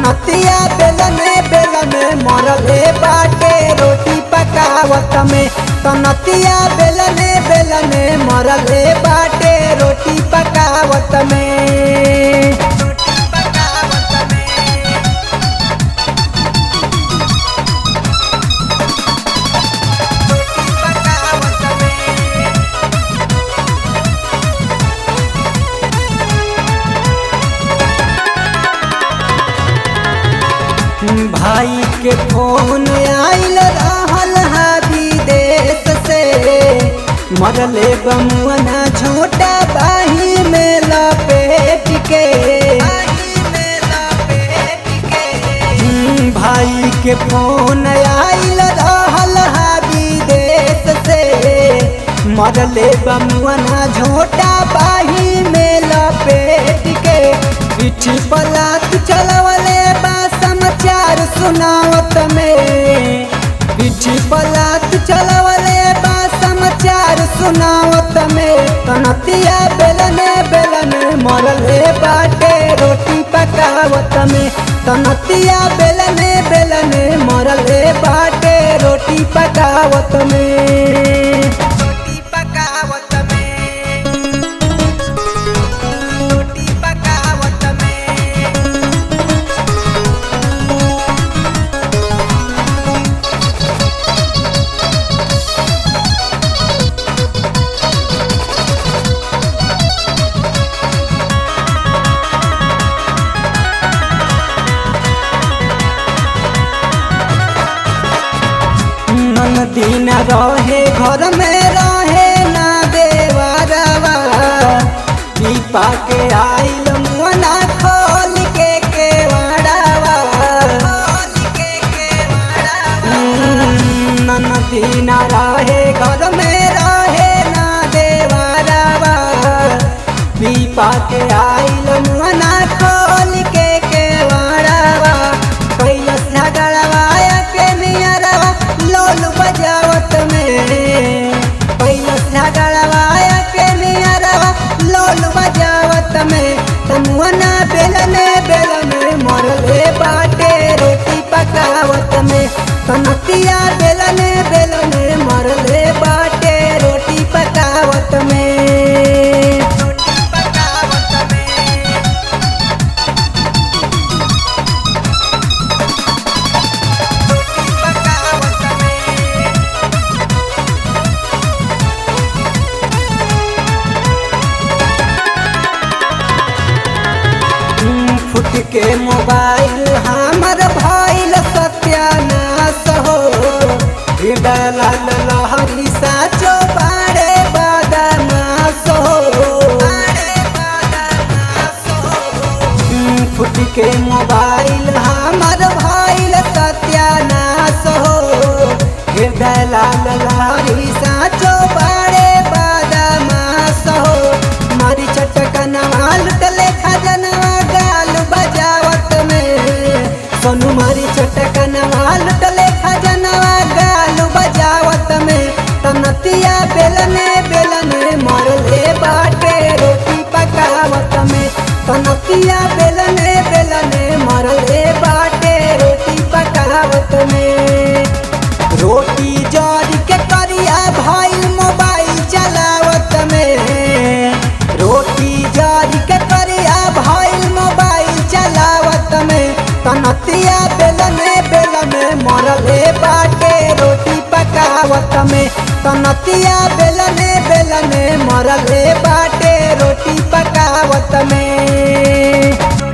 तनतिया बेलने बेलने मरले बाटे रोटी पकावत में तनतिया बेलने बेलने मरले बाटे रोटी पकावत में रोटी पकावत में रोटी पकावत में भाई के फोन आइल रहल हा विदेश से मरले बमुअना छोटा बाही में लपेट के हम्म, भाई के फोन आइल रहल हा विदेश से मरले बमुअना झोटा बाही में लपेट के पीठी पलात चलवले बा समाचार सुनावत में पीठी पलात चलवले बा समाचार सुनावत में तनतिया बेलने बेलने मरले बाटे रोटी पकावत में तनतिया बेलने बेलने मरले बाटे रोटी पकावत में रोटी पकावत में रोटी पकावत में नन दिन रहे घर में रहे ना देवरवा पीपा के आइल मुअना खोल के केवड़वा हम्म, नन दिन रहे घर में रहे ना देवरवा पीपा के आइल मुअना खोल के केवड़वा कैलस झगड़वा के नियरवा लोल बजावत में कैलस झगड़वा के नियरवा लोल बजावत में तमुअना बेलने बेलने मरले बाटे रोटी पकावत में कनतिया बेलने बेलने मरले बाटे रोटी पकावत में रोटी पकावत में रोटी पकावत में हम्म, फुट के मोबाइल हमर भइल सत्यानाश हो हिडल लहरी साचो बारे बदमाश हो हम्म, फुट के मोबाइल हमर भइल सत्यानाश हो हृदय लाल लहरी साचो बारे बदमाश हो मारी चटकनवा लुटले खजनवा गाल बजावत में सोनू मारी चटकनवा लुटले खजनवा गाल बजावत में तनतिया बेलने बेलने मरले बाटे रोटी पकावत में तनतिया बेलने बेलने मरले बाटे रोटी पकावत में रोटी जड़ के करिया भइल मोबाइल चलावत में रोटी जड़ के करिया भइल मोबाइल चलावत में तनतिया बेलने बेलने मरले बाटे रोटी पकावत में तनतिया बेलने बेलने मरले बाटे रोटी पकावत में